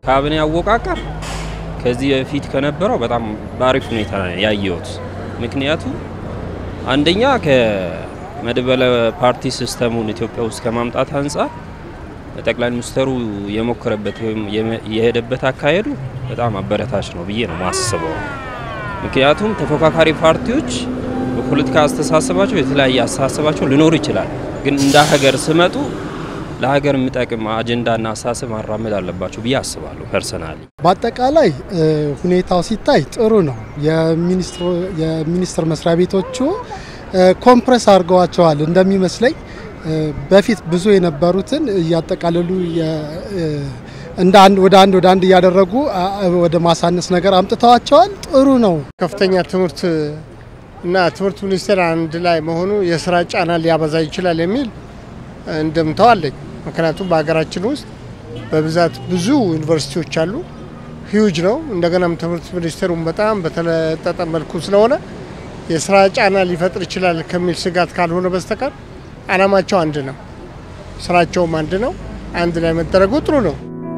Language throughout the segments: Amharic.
ካቢኔ አወቃቀር ከዚህ በፊት ከነበረው በጣም በአሪፍ ሁኔታ ያየሁት። ምክንያቱ አንደኛ ከመድበለ ፓርቲ ሲስተሙን ኢትዮጵያ ውስጥ ከማምጣት አንጻር ጠቅላይ ሚኒስትሩ የሞከረበት ወይም የሄደበት አካሄዱ በጣም አበረታች ነው ብዬ ነው ማስበው። ምክንያቱም ተፎካካሪ ፓርቲዎች በፖለቲካ አስተሳሰባቸው የተለያየ አስተሳሰባቸው ሊኖሩ ይችላል፣ ግን እንደ ሀገር ስመጡ ለሀገር የሚጠቅም አጀንዳና አስተሳሰብ ማራመድ አለባቸው ብዬ አስባለሁ። ፐርሰናሊ በአጠቃላይ ሁኔታው ሲታይ ጥሩ ነው። የሚኒስቴር መስሪያ ቤቶቹ ኮምፕረስ አድርገዋቸዋል እንደሚመስለኝ በፊት ብዙ የነበሩትን እያጠቃለሉ እንደ አንድ ወደ አንድ ወደ አንድ እያደረጉ ወደ ማሳነስ ነገር አምጥተዋቸዋል። ጥሩ ነው። ከፍተኛ ትምህርት እና ትምህርት ሚኒስቴር አንድ ላይ መሆኑ የስራ ጫና ሊያበዛ ይችላል የሚል እንደምታው አለኝ። ምክንያቱም በሀገራችን ውስጥ በብዛት ብዙ ዩኒቨርሲቲዎች አሉ። ሂዩጅ ነው። እንደገናም ትምህርት ሚኒስቴሩም በጣም በተለጠጠ መልኩ ስለሆነ የስራ ጫና ሊፈጥር ይችላል ከሚል ስጋት ካልሆነ በስተቀር አላማቸው አንድ ነው፣ ስራቸውም አንድ ነው። አንድ ላይ መደረጉ ጥሩ ነው።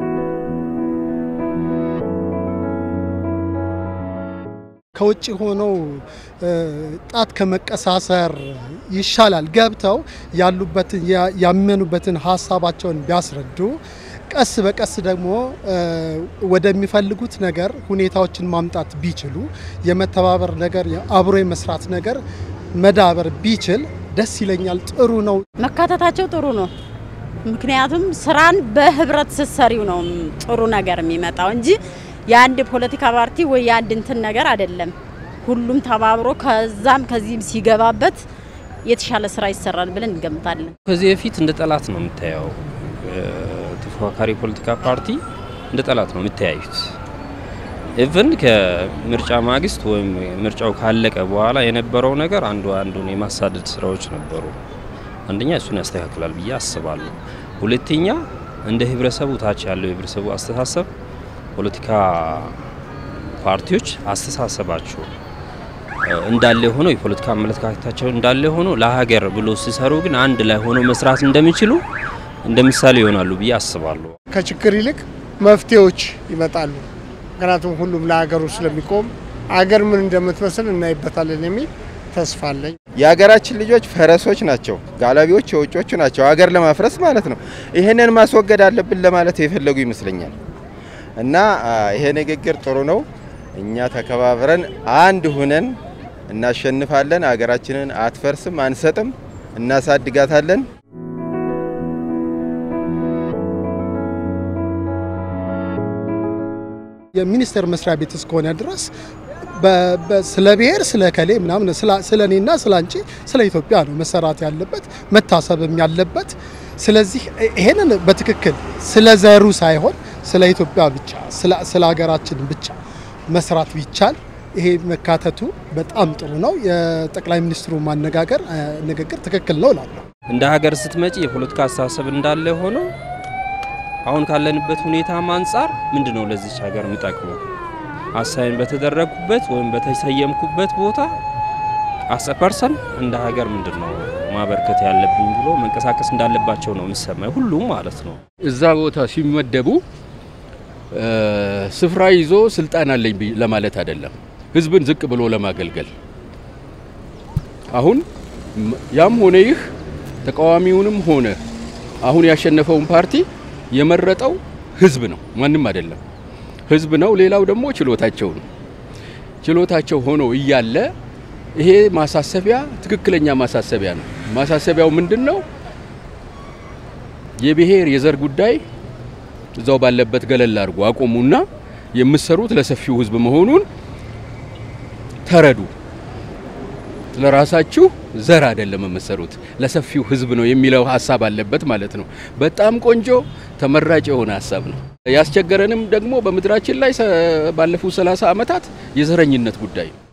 ከውጭ ሆነው ጣት ከመቀሳሰር ይሻላል። ገብተው ያሉበትን ያመኑበትን ሀሳባቸውን ቢያስረዱ ቀስ በቀስ ደግሞ ወደሚፈልጉት ነገር ሁኔታዎችን ማምጣት ቢችሉ የመተባበር ነገር አብሮ የመስራት ነገር መዳበር ቢችል ደስ ይለኛል። ጥሩ ነው። መካተታቸው ጥሩ ነው። ምክንያቱም ስራን በህብረት ስትሰሪው ነው ጥሩ ነገር የሚመጣው እንጂ የአንድ ፖለቲካ ፓርቲ ወይ የአንድ እንትን ነገር አይደለም። ሁሉም ተባብሮ ከዛም ከዚህም ሲገባበት የተሻለ ስራ ይሰራል ብለን እንገምታለን። ከዚህ በፊት እንደ ጠላት ነው የምታየው። ተፎካካሪ ፖለቲካ ፓርቲ እንደ ጠላት ነው የምታያዩት። ኢቭን ከምርጫ ማግስት ወይም ምርጫው ካለቀ በኋላ የነበረው ነገር አንዱ አንዱን የማሳደድ ስራዎች ነበሩ። አንደኛ እሱን ያስተካክላል ብዬ አስባለሁ። ሁለተኛ እንደ ህብረተሰቡ ታች ያለው የህብረተሰቡ አስተሳሰብ ፖለቲካ ፓርቲዎች አስተሳሰባቸው እንዳለ ሆኖ የፖለቲካ አመለካከታቸው እንዳለ ሆኖ ለሀገር ብሎ ሲሰሩ ግን አንድ ላይ ሆኖ መስራት እንደሚችሉ እንደ ምሳሌ ይሆናሉ ብዬ አስባለሁ። ከችግር ይልቅ መፍትሄዎች ይመጣሉ። ምክንያቱም ሁሉም ለሀገሩ ስለሚቆም አገር ምን እንደምትመስል እናይበታለን የሚል ተስፋ አለኝ። የሀገራችን ልጆች ፈረሶች ናቸው፣ ጋላቢዎች የውጮቹ ናቸው፣ ሀገር ለማፍረስ ማለት ነው። ይህንን ማስወገድ አለብን ለማለት የፈለጉ ይመስለኛል። እና ይሄ ንግግር ጥሩ ነው። እኛ ተከባብረን አንድ ሁነን እናሸንፋለን። ሀገራችንን አትፈርስም፣ አንሰጥም፣ እናሳድጋታለን። የሚኒስቴር መስሪያ ቤት እስከሆነ ድረስ ስለ ብሔር ስለ ከሌ ምናምን ስለ እኔና ስለ አንቺ ስለ ኢትዮጵያ ነው መሰራት ያለበት መታሰብም ያለበት። ስለዚህ ይሄንን በትክክል ስለ ዘሩ ሳይሆን ስለ ኢትዮጵያ ብቻ ስለ ሀገራችን ብቻ መስራት ቢቻል ይሄ መካተቱ በጣም ጥሩ ነው። የጠቅላይ ሚኒስትሩ ማነጋገር ንግግር ትክክል ነው እላለሁ። እንደ ሀገር ስትመጪ የፖለቲካ አስተሳሰብ እንዳለ ሆኖ አሁን ካለንበት ሁኔታም አንጻር ምንድን ነው ለዚች ሀገር የሚጠቅመው አሳይን በተደረግኩበት ወይም በተሰየምኩበት ቦታ አሰ ፐርሰን እንደ ሀገር ምንድን ነው ማበርከት ያለብኝ ብሎ መንቀሳቀስ እንዳለባቸው ነው የሚሰማኝ፣ ሁሉም ማለት ነው። እዛ ቦታ ሲመደቡ ስፍራ ይዞ ስልጣን አለኝ ለማለት አይደለም፣ ህዝብን ዝቅ ብሎ ለማገልገል። አሁን ያም ሆነ ይህ ተቃዋሚውንም ሆነ አሁን ያሸነፈውን ፓርቲ የመረጠው ህዝብ ነው፣ ማንም አይደለም። ህዝብ ነው። ሌላው ደግሞ ችሎታቸው ነው። ችሎታቸው ሆኖ እያለ ይሄ ማሳሰቢያ ትክክለኛ ማሳሰቢያ ነው። ማሳሰቢያው ምንድን ነው? የብሔር የዘር ጉዳይ እዛው ባለበት ገለል አድርጎ አቆሙና የምትሰሩት ለሰፊው ህዝብ መሆኑን ተረዱ። ለራሳችሁ ዘር አይደለም የምትሰሩት ለሰፊው ህዝብ ነው የሚለው ሀሳብ አለበት ማለት ነው። በጣም ቆንጆ ተመራጭ የሆነ ሀሳብ ነው። ያስቸገረንም ደግሞ በምድራችን ላይ ባለፉት 30 ዓመታት የዘረኝነት ጉዳይ ነው።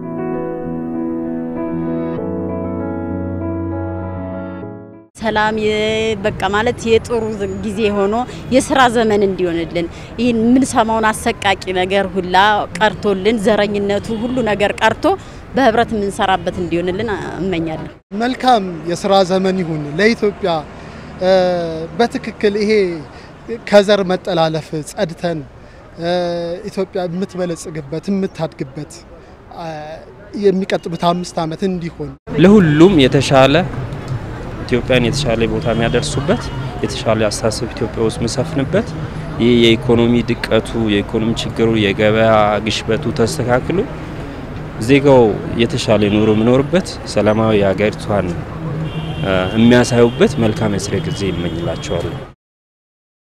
ሰላም በቃ ማለት የጥሩ ጊዜ ሆኖ የስራ ዘመን እንዲሆንልን ይህን የምንሰማውን አሰቃቂ ነገር ሁላ ቀርቶልን ዘረኝነቱ ሁሉ ነገር ቀርቶ በህብረት የምንሰራበት እንዲሆንልን እመኛለሁ። መልካም የስራ ዘመን ይሁን ለኢትዮጵያ። በትክክል ይሄ ከዘር መጠላለፍ ጸድተን ኢትዮጵያ የምትበለጽግበት የምታድግበት የሚቀጥሉት አምስት ዓመት እንዲሆን ለሁሉም የተሻለ ኢትዮጵያን የተሻለ ቦታ የሚያደርሱበት የተሻለ አስተሳሰብ ኢትዮጵያ ውስጥ የሚሰፍንበት ይህ የኢኮኖሚ ድቀቱ፣ የኢኮኖሚ ችግሩ፣ የገበያ ግሽበቱ ተስተካክሎ ዜጋው የተሻለ ኑሮ የሚኖርበት ሰላማዊ ሀገሪቷን የሚያሳዩበት መልካም የስራ ጊዜ ይመኝላቸዋለሁ።